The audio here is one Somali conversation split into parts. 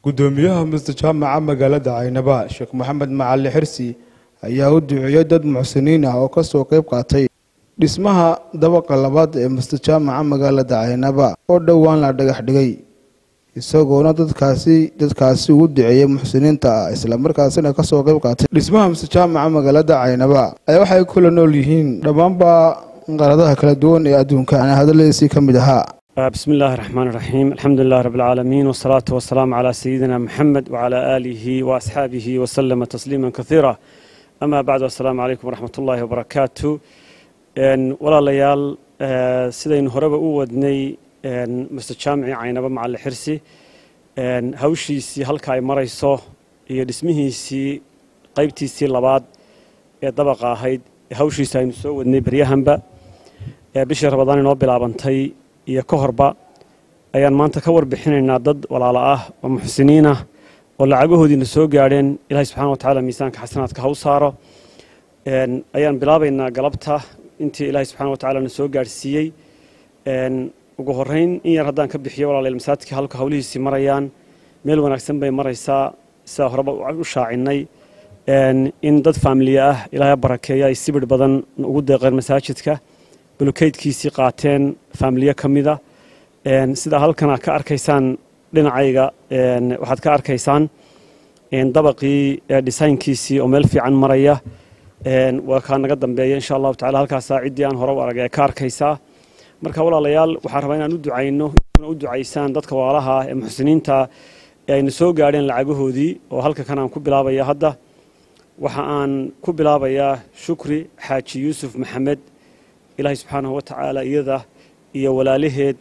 gudoomiyaha masjid jaamaca magaalada caynaba sheekh maxamed macali xirsi ayaa u duceeyey dad muxsiniin ah oo kasoo qeyb qaatay dhismaha dabaqa labaad ee masjid jaamaca magaalada caynaba oo dhowaan la dhagax dhigay isagoona dadkaasi dadkaasi ugu duceeyey muxsiniinta ah islamarkaasina kasoo qeyb qaatay dhismaha masjid jaamaca magaalada caynaba ayaa waxay kula nool yihiin dhammaanba qaradaha kala duwan ee adduunka ana hadaladiisii ka mid ahaa بسم الله الرحمن الرحيم الحمد لله رب العالمين والصلاة والسلام على سيدنا محمد وعلى آله وأصحابه وسلم تسليما كثيرا أما بعد السلام عليكم ورحمة الله وبركاته ولا ليال سيدين هرب أودني مستشامعي عينبا مع الحرسي هوشيسي هلكا أي مريسو iyo dhismihiisii qaybtiisii labaad ee dabaqa ahayd hawshiisa aynu soo wadnay baryahanba bishii rabadaan inoo bilaabantay iyo ka horba ayaan maanta ka warbixinaynaa dad walaalo ah oo muxsiniin ah oo lacagahoodiina soo gaadheen ilahay subxana watacaala miisaanka xasanaadka ha u saaro ayaan bilaabaynaa galabta intii ilaahay subxana watacaala na soo gaadhsiiyey ugu horrayn in yar haddaan ka bixiyo walaalayaal masaajidka halka hawlihiisii marayaan meel wanaagsan bay maraysaa sidaa horeba u shaacinay in dad faamiliya ah ilaahay barakeeya ay sibir badan ugu deeqeen masaajidka bulukeydkiisii qaateen faamiliye ka mida sidaa halkan aad ka arkaysaan dhinacayga waxaad ka arkaysaan dabaqii dhisaynkiisii oo meel fiican maraya waa kaa naga dambeeya insha allahu tacala halkaasaa ciddii aan hore u aragay ee ka arkaysaa marka walaalayaal waxaan rabaa inaan u ducayno kuna u ducaysaan dadka walaalaha ee muxsiniinta ee ayna soo gaadheen lacagahoodii oo halka kan aan ku bilaabaya hadda waxa aan ku bilaabayaa shukri xaaji yuusuf maxamed ilaahay subxaanahu wa tacaala iyada iyo walaalaheed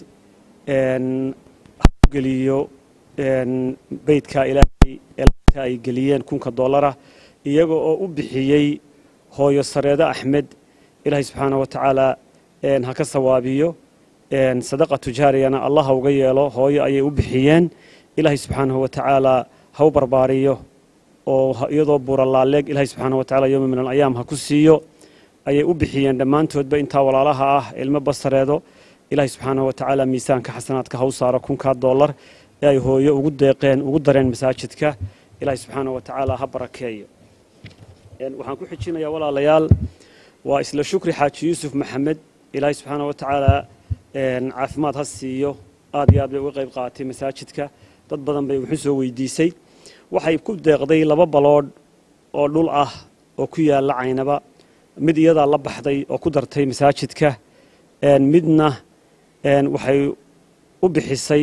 geliyo beydka ilaahay eelta ay geliyeen kunka dollara iyaga oo u bixiyey hooyo sareedo axmed ilaahay subxaanahu wa tacaala ha ka sawaabiyo sadaqa tujaariyana allah ha uga yeelo hooyo ayay u bixiyeen ilaahay subxaanahu wa tacaala ha u barbaariyo oo iyadoo buuralaaleeg ilaahay subxaanahu wa tacala yowma min alayaam ha ku siiyo ayay u bixiyeen dhammaantoodba intaa walaalaha ah ilmo basareedo ilaahay subxaanahu wa tacaala miisaanka xasanaadka ha u saaro kunkaa dollar ee ay hooyo ugu deeqeen ugu dareen masaajidka ilaahay subxaanahu wa tacaala ha barakeeyo waxaan ku xijinayaa walaalayaal waa isla shukri xaaji yuusuf maxamed ilaahay subxaanahu wa tacaala caafimaad ha siiyo aad iyo aad bay uga qayb qaaatay masaajidka dad badan bay wuxuu soo weydiisay waxay ku deeqday laba baloodh oo dhul ah oo ku yaalla caynaba mid iyadaa la baxday oo ku dartay masaajidka midna waxay u bixisay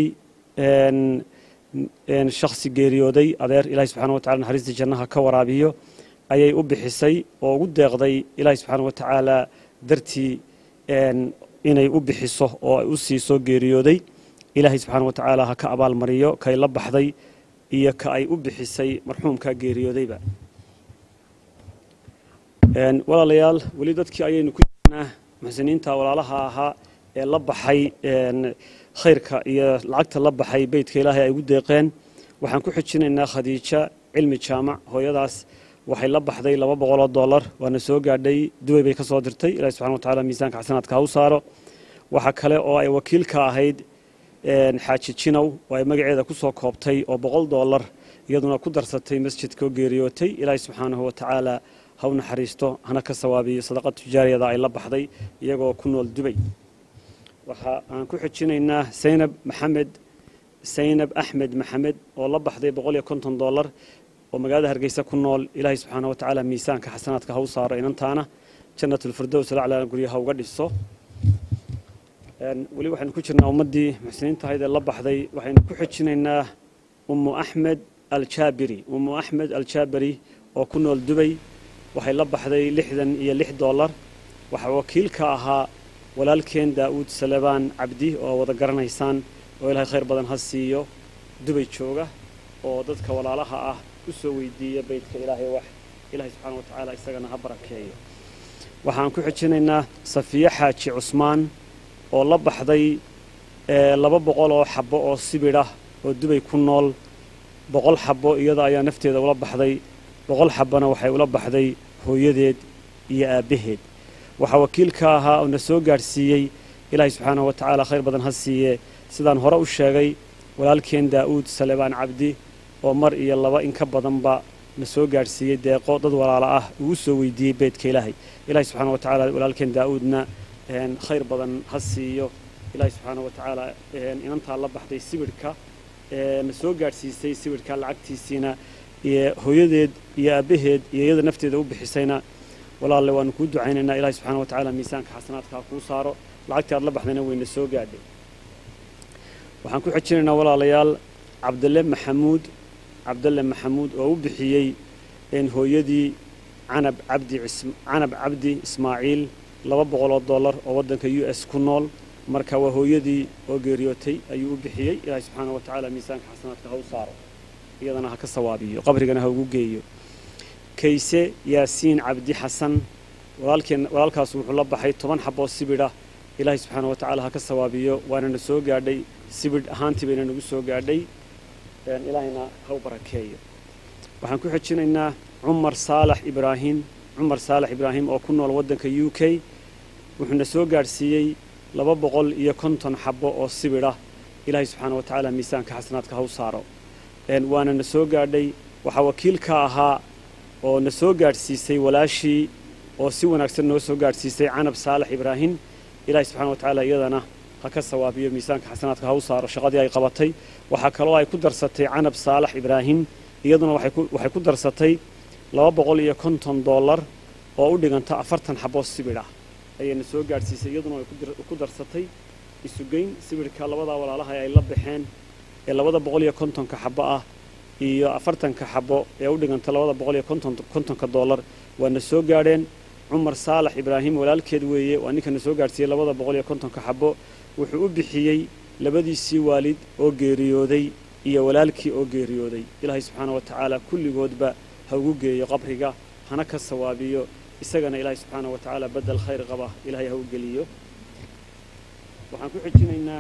shakhsi geeriyooday adeer ilahi subxana wa tacala naxariistii jannaha ka waraabiyo ayay u bixisay oo ugu deeqday ilaahi subxaana wa tacaala dartii inay u bixiso oo ay u siiso geeriyooday ilaahay subxaana wa tacaala ha ka abaalmariyo kay la baxday iyo ka ay u bixisay marxuumka geeriyoodayba walaalayaal weli dadkii ayaynu ku jirnaa muxsiniinta walaalaha ahaa ee la baxay khayrka iyo lacagta la baxay beydka ilaahay ay ugu deeqeen waxaan ku xijinaynaa khadiija cilmi jaamac hooyadaas waxay la baxday laba boqoloo dollar waana soo gaadhay dubay bay ka soo dirtay ilahi subxana wa tacala miisaanka xasanaadka ha u saaro waxa kale oo ay wakiil ka ahayd xaaji jinow oo ay magaceeda ku soo koobtay oo boqol dollar iyaduna ku darsatay masjidka oo geeriyootay ilaahi subxaanahu wa tacaala ha u naxariisto hana ka sawaabiyo sadaqa tujaariyada ay la baxday iyagoo ku nool dubay waxa aan ku xijinaynaa saynab maxamed saynab axmed maxamed oo la baxday boqol iyo konton dollar oo magaalada hargeysa ku nool ilaahay subxaana wa tacaala miisaanka xasanaadka ha u saaro inantaana jannatulfirdows laclaa gurya ha uga dhiso weli waxaynu ku jirnaa ummaddii muxsiniinta ahayd ee la baxday waxaynu ku xijinaynaa ummu axmed aljaabiri ummu axmed aljaabiri oo ku nool dubay waxay la baxday lixdan iyo lix dollar waxaa wakiil ka ahaa walaalkeen daa'uud salebaan cabdi oo wada garanaysaan oo ilaahay khayr badan ha siiyo dubay jooga oo dadka walaalaha ah u soo weydiiya beydka ilaahay wax ilaahay subxaana wa tacaala isagana ha barakeeyo waxaan ku xijinaynaa safiye xaaji cusmaan oo la baxday laba boqol oo xabbo oo sibidh ah oo dubay ku nool boqol xabbo iyada ayaa nafteeda ula baxday boqol xabbona waxay ula baxday hooyadeed iyo aabbaheed waxaa wakiil ka ahaa oo na soo gaadhsiiyey ilaahay subxaanahu wa tacaala khayr badan ha siiye sidaan hore u sheegay walaalkeen daa'uud salebaan cabdi oo mar iyo laba in ka badanba na soo gaadhsiiyey deeqo dad walaalo ah ugu soo weydiiyey beydka ilaahay ilaahay subxaana wa tacaala walaalkeen daa-uudna khayr badan ha siiyo ilaahay subxaana wa tacaala inantaa la baxday sibidhka na soo gaadhsiisay sibidhka lacagtiisiina iyo hooyadeed iyo aabbaheed iyo iyada nafteeda u bixisayna walaalle waanu kuu ducaynaynaa ilahay subxana wa tacaala miisaanka xasanaadka ha kuu saaro lacagtii aad la baxdayna wayna soo gaadhay waxaan ku xejinaynaa walaalayaal cabdalle maxamuud cabdalle maxamuud oo u bixiyey hooyadii canab cabdi canab cabdi ismaaciil laba boqoloo dollar oo waddanka u s ku nool marka waa hooyadii oo geeriyootay ayuu u bixiyey ilaahay subxaana wa tacaala miisaanka xasanaadka ha u saaro iyadana ha ka sawaabiyo qabrigana ha ugu geeyo kayse yaasiin cabdi xasan walaalkeen walaalkaas wuxuu la baxay toban xaboo sibidha ilaahay subxaana wa tacaala ha ka sawaabiyo waanana soo gaadhay sibidh ahaantii bayna nagu soo gaadhay ilaahayna ha u barakeeyo waxaan ku xejinaynaa cumar saalax ibraahim cumar saalax ibraahim oo ku nool waddanka u k wuxuuna soo gaadhsiiyey laba boqol iyo konton xabo oo sibidha ilaahay subxaana wa tacaala miisaanka xasanaadka ha u saaro waana na soo gaadhay waxaa wakiil ka ahaa oo na soo gaadhsiisay walaashii oo si wanaagsan noo soo gaadhsiisay canab saalax ibraahim ilaahay subxana wa tacaala iyadana ha ka sawaabiyo miisaanka xasanaadka ha u saaro shaqadii ay qabatay waxaa kaloo ay ku darsatay canab saalax ibraahim iyaduna waxay ku darsatay laba boqol iyo konton dollar oo u dhiganta afartan xaboo sibidh ah ayayna soo gaadhsiisay iyaduna way ku darsatay isugeyn sibidhka labadaa walaalaha ay la baxeen ee labada boqol iyo kontonka xabo ah iyo afartanka xabo ee u dhiganta labada boqol iyo kontonka dollar waana soo gaadheen cumar saalax ibraahim walaalkeed weeye waa ninkana soo gaadhsiiyey labada boqol iyo kontonka xabo wuxuu u bixiyey labadiisii waalid oo geeriyooday iyo walaalkii oo geeriyooday ilaahay subxaana wa tacaala kulligoodba ha ugu geeyo qabriga hana ka sawaabiyo isagana ilaahay subxaana wa tacaala bedel khayr qaba ilaahay ha u geliyo waxaan ku xijinaynaa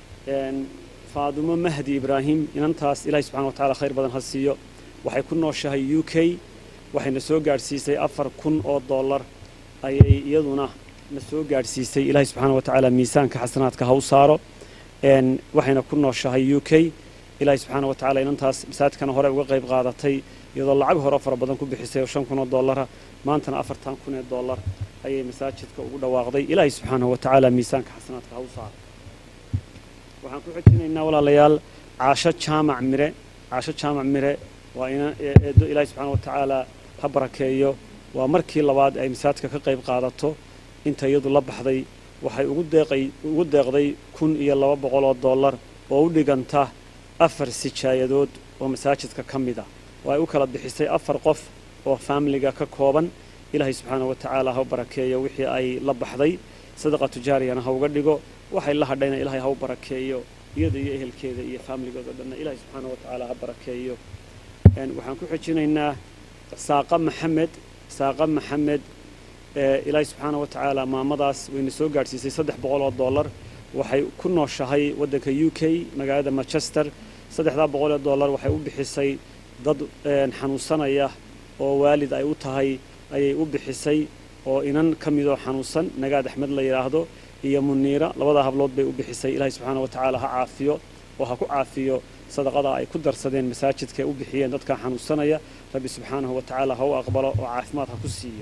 faadumo mahdi ibraahim inantaas ilaahay subxana wa tacala khayr badan ha siiyo waxay ku nooshahay u k waxayna soo gaadhsiisay afar kun oo dollar ayay iyaduna na soo gaadhsiisay ilaahay subxaana wa tacaala miisaanka xasanaadka ha u saaro waxayna ku nooshahay u k ilaahay subxaana wa tacala inantaas masaajidkana hore uga qayb qaadatay iyadoo lacag hore fara badan ku bixisay oo shan kun oo dollara maantana afartan kun ee dollar ayay masaajidka ugu dhawaaqday ilaahay subxaanahu wa tacaala miisaanka xasanaadka ha u saaro waxaan ku xejinaynaa walaalayaal caasho jaamac mire caasho jaamac mire waa ina eedo ilaahay subxaana wa tacaala ha barakeeyo waa markii labaad ay masaajidka ka qayb qaadato inta iyadu la baxday waxay ugu deeqay ugu deeqday kun iyo laba boqol oo dollar oo u dhiganta afar sijaayadood oo masaajidka ka mid ah oo ay u kala bixisay afar qof oo faamiliga ka kooban ilaahay subxaana wa tacaala ha u barakeeyo wixii ay la baxday sadaqa tujaariyana ha uga dhigo waxay la hadhayna ilaahay ha u barakeeyo iyada iyo ehelkeeda iyo faamiligooda dhanna ilaahay subxaana wa tacaala ha barakeeyo waxaan ku xejinaynaa saaqa maxamed saaqa maxamed ilaahay subxaana wa tacaala maamadaas wayna soo gaadhsiisay saddex boqol oo dollar waxay ku nooshahay waddanka u k magaalada manchester saddexdaa boqol oo dollar waxay u bixisay dad xanuunsanaya oo waalid ay u tahay ayay u bixisay oo inan ka midoo xanuunsan nagaad axmed la yidhaahdo iyo muniira labadaa hablood bay u bixisay ilaahay subxaana wa tacaala ha caafiyo oo ha ku caafiyo sadaqada ay ku darsadeen masaajidka u bixiyeen dadkaa xanuunsanaya rabbi subxaanahu wa tacaala ha u aqbalo oo caafimaad ha ku siiyo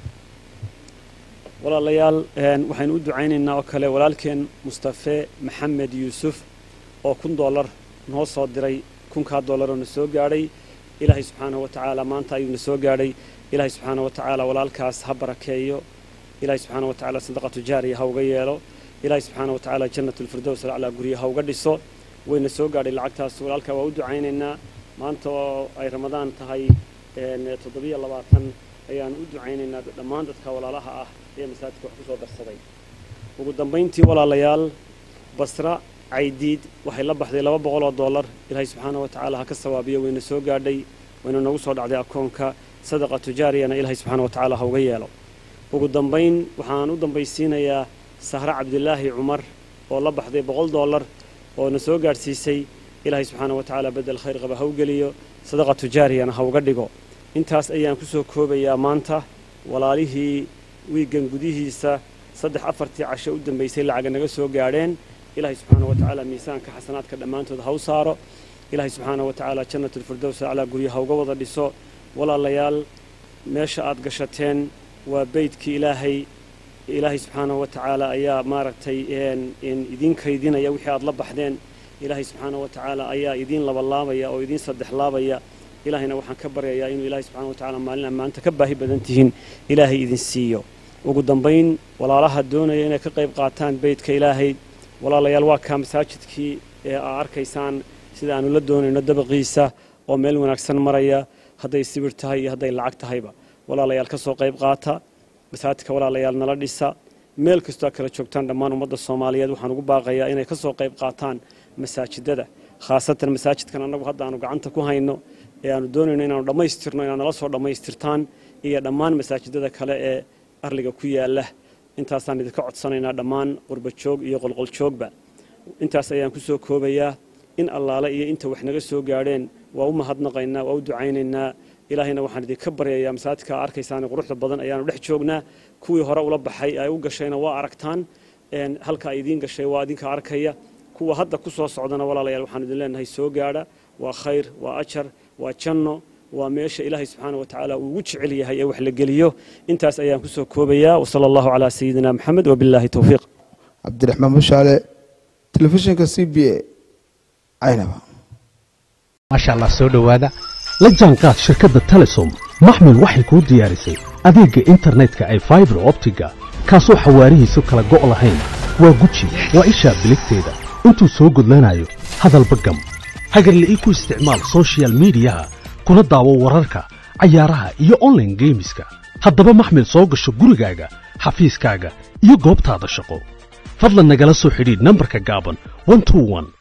walaalayaal waxaynu u ducaynaynaa oo kale walaalkeen mustafe maxamed yuusuf oo kun dollar noo soo diray kunkaa dollaroo na soo gaadhay ilaahay subxaanahu wa tacaala maanta ayuu na soo gaadhay ilaahay subxaana wa tacaala walaalkaas ha barakeeyo ilaahay subxaana wa tacaala sadaqatu jaariya ha uga yeelo ilaahay subxaana wa tacaala jannatulfirdows alaclaa gurya ha uga dhiso wayna soo gaadhay lacagtaas walaalkaa waa u ducaynaynaa maanta oo ay ramadaan tahay toddobiyo labaatan ayaan u ducaynaynaa dhammaan dadka walaalaha ah ee masaajidka wax ku soo darsaday ugu dambayntii walaalayaal basra caydiid waxay la baxday laba boqol oo dollar ilaahay subxaana wa tacaala ha ka sawaabiyo wayna soo gaadhay wayna noogu soo dhacday akoonka sadaqa tujaariyana ilaahay subxaana wa tacaala ha uga yeelo ugu dambayn waxaan u dambaysiinayaa sahre cabdilaahi cumar oo la baxday boqol dollar oo na soo gaadhsiisay ilaahay subxaana wa tacaala bedel khayr qaba ha u geliyo sadaqa tujaariyana ha uga dhigo intaas ayaan ku soo koobayaa maanta walaalihii wiigan gudihiisa saddex afartii casho u dambaysay lacaga naga soo gaadheen ilaahay subxaana wa tacaala miisaanka xasanaadka dhammaantood ha u saaro ilaahay subxaana wa tacaala jannatulfirdows aclaa guryaha uga wada dhiso walaalayaal meesha aad gashateen waa beydkii ilaahay ilaahay subxaanahu wa tacaala ayaa maaragtay idiin kaydinaya wixii aad la baxdeen ilaahay subxaanahu wa tacaala ayaa idiin labalaabaya oo idiin saddex laabaya ilaahayna waxaan ka baryayaa inuu ilaahay subxana wa tacala maalin ammaanta ka baahi badan tihiin ilaahay idin siiyo ugu dambayn walaalaha doonaya inay ka qayb qaataan beydka ilaahay walaalayaal waa kaa masaajidkii ee aa arkaysaan sida aanu la doonayno dabaqiisa oo meel wanaagsan maraya hadday sibir tahay iyo hadday lacag tahayba walaalayaal ka soo qayb qaata masaajidka walaalayaal nala dhisa meel kastoo kala joogtaan dhammaan ummadda soomaaliyeed waxaan ugu baaqayaa inay ka soo qayb qaataan masaajidada khaasatan masaajidkan annagu hadda aanu gacanta ku hayno ee aanu doonayno inaanu dhammaystirno inaad nala soo dhammaystirtaan iyo dhammaan masaajidada kale ee arliga ku yaala intaasaan idinka codsanaynaa dhammaan qurbajoog iyo qolqoljoogba intaas ayaan ku soo koobayaa in allaale iyo inta wax naga soo gaadheen waa u mahadnaqaynaa waa u ducaynaynaa ilaahayna waxaan idinka baryayaa masaajidka arkaysaane quruxda badan ayaanu dhex joognaa kuwii hore ula baxay ay u gashayna waa aragtaan halka ay idiin gashay waa idinka arkaya kuwa hadda ku soo socdana walaalayaal waxaan idin leenahay soo gaadha waa khayr waa ajar waa janno waa meesha ilaahay subxaana wa tacaala uu ugu jecel yahay ee wax la geliyo intaas ayaan ku soo koobayaa wasala allahu calaa sayidina maxamed wabilaahi towfiiq cabdiraxmaan bushaale telefishinka c b a caynaba maasha allah soo dhowaada la jaanqaad shirkadda telesom maxmil waxay kuu diyaarisay adeegga internetka ay faibar optiga kaasoo xawaarihiisu kala go' lahayn waa guji waa ishaa biligteeda intuu soo gudlanayo hadalba gam hagarla'ii ku isticmaal sochial midiyaha kuna daawo wararka cayaaraha iyo onlaine geemiska haddaba maxmil soo gasho gurigaaga xafiiskaaga iyo goobtaada shaqo fadlan nagala soo xidhiidh nambarka gaaban